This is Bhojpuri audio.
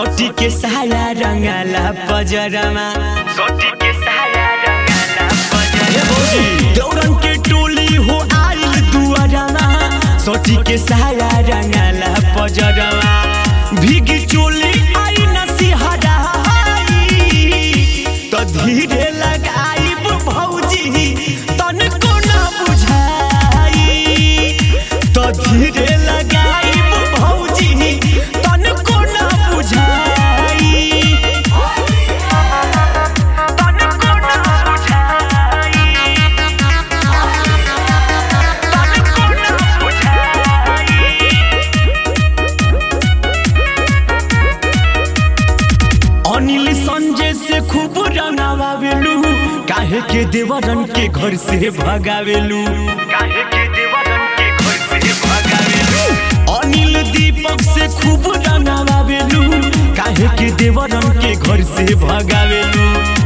सोटी के साया रंगाला पजरमा सोटी के साया रंगाला पजरमा दौड़न के टोली हो आइल दुआरमा सोटी के साया रंगाला पजरमा भीगी चोली आई नसीहरा तो धीरे लगाइब भौजी तनको ना बुझाई तो धीरे लगाइब भौजी तनको ना बुझाई तनको ना बुझाई तनको ना बुझाई अनिल संजय से खूब रंगावेलू काहे के देवरन के घर से भगावेलू काहे के देवरन के घर से भगावेलू अनिल दीपक से खूब रंगावेलू काहे के देवरन के घर से भगावेलू